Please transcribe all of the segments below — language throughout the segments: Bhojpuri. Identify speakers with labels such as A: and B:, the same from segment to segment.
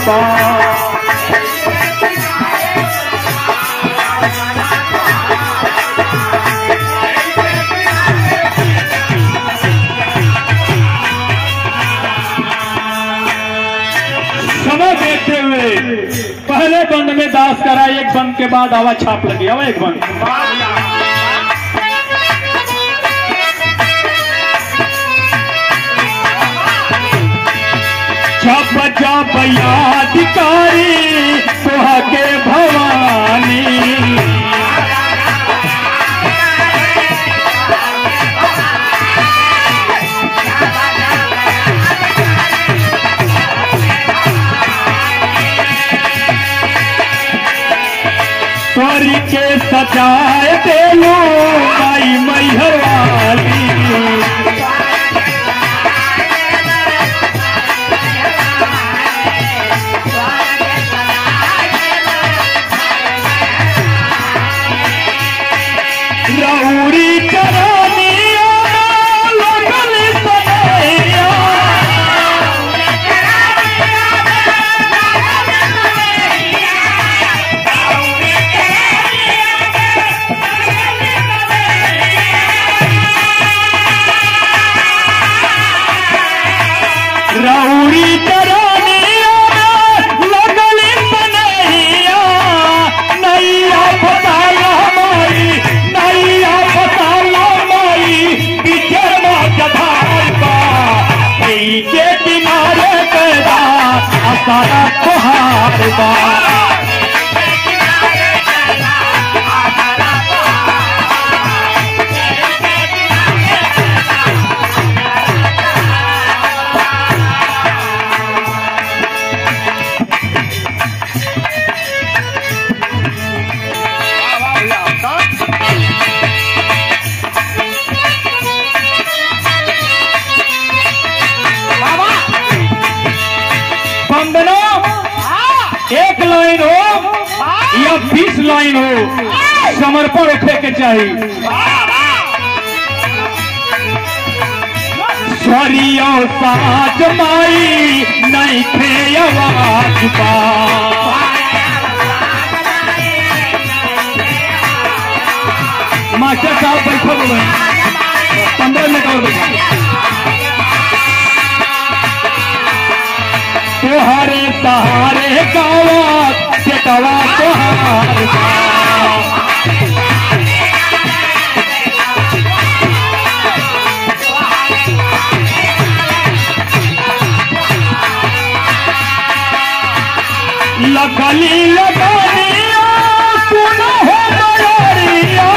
A: बा समय देखते हुए पहले बंद में दास करा एक बंद के बाद आवाज छाप लगी अब एक बंद जब जब यादिकारी सुहागे भवानी स्वर के सजाए देलो माई मैहर वाली रौड़ी चरनिया लगल सनैया रौड़ी चरनिया लगल सनैया नैया फसाला माई नैया फसाला माई पीछे जधार बा ई के किनारे पैदा असारा तोहार बा वंदना एक लाइन हो या बीस लाइन हो समर्पण रखे के चाहिए स्वरियो साज माई नहीं थे आवाज बा मास्टर साहब बैठो बोलो पंद्रह मिनट और बैठो तोहरे सहारे गावा बेटवा तोहार बा। लगली लगनिया सुनो हो मयरिया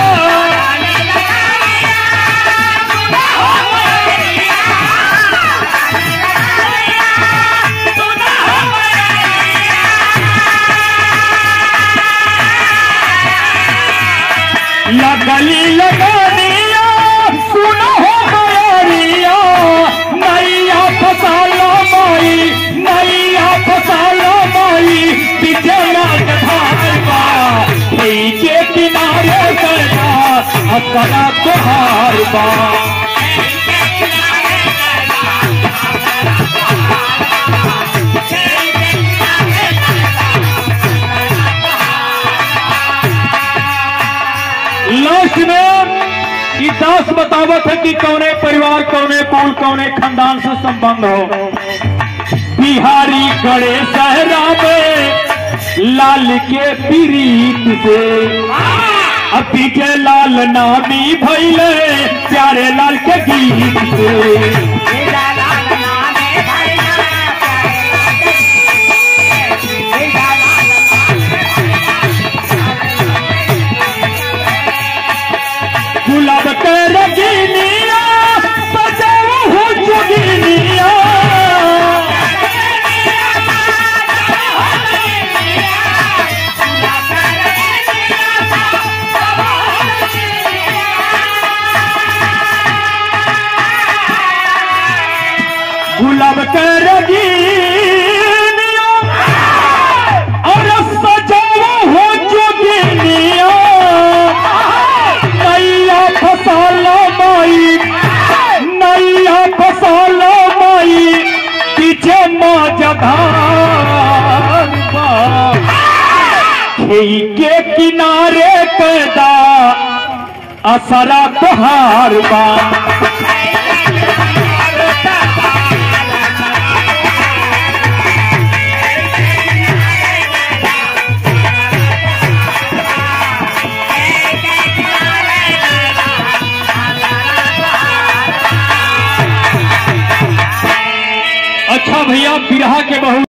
A: लगली लगनिया सुनो हो मयरिया नैया फसालो माई नैया फसालो माई पीछे नाच भागवा ई के किनारे करना अपना तोहार बा लास्ट में ई दास बतावत है कि कौने परिवार कौने कुल कौने खानदान से संबंध हो बिहारी गणेश सहरा में लाल के पीरीत से अब पीछे लाल नामी भैले प्यारे लाल के गीत से गुलाब के रगीनिया सजाओ हो जोगिनिया गुलाब के रगीनिया और सजाओ हो जोगिनिया नैया फसाला माई नैया फसाला माई पीछे माँ जधा असरा तोहार बा अच्छा भैया बिरहा के बहुत